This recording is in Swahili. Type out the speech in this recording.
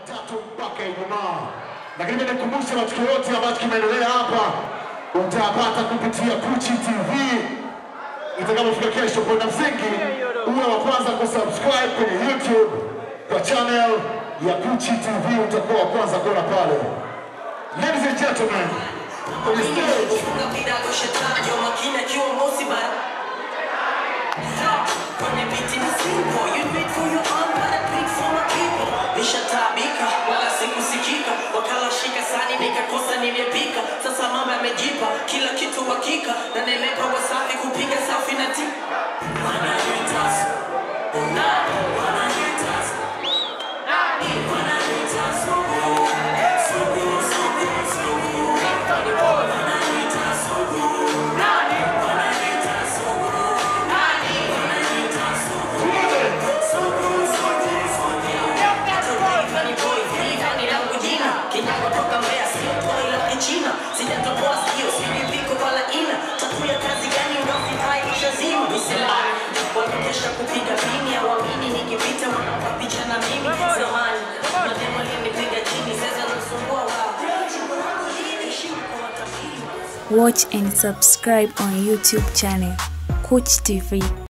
Jumatatu mpaka Ijumaa. Lakini mimi nikumbushe matukio yote ambayo kimeendelea hapa utayapata kupitia Kuchi TV itakapofika kesho. Kwa msingi uwe wa kwanza kusubscribe kwenye YouTube kwa channel ya Kuchi TV, utakuwa wa kwanza kuona pale. Ladies and gentlemen, kwenye stage Funga kidago shetani wa makina kiwa mosi bara Kwenye biti ni simple You do it for your own but I do it for my people Nishatabika wala sikusikika Wakala shika sani nikakosa nimepika Sasa mama yamejipa kila kitu hakika Na nelepa wasafi kupiga safi na ti Wananitas Nani wananitas Nani wananitas Sugu Sugu Sugu Sugu Wananitas Sugu Nani wananitas Sugu Nani wananitas Sugu Sugu Sugu Sugu Hata ni boy Viva ni langu jina Kinyago toka Mbeya sio boy la kichina Sijatoboa sikio sijipiko wala ina Tatu ya kazi gani unafai ushazima Misilani Wanakesha kupiga pini Hawamini nikipita wanapa picha na mimi Zamani Mademo alinipiga chini Sasa nasumbua wao Heshimu kwa watafiti Watch and subscribe on YouTube channel Coach TV.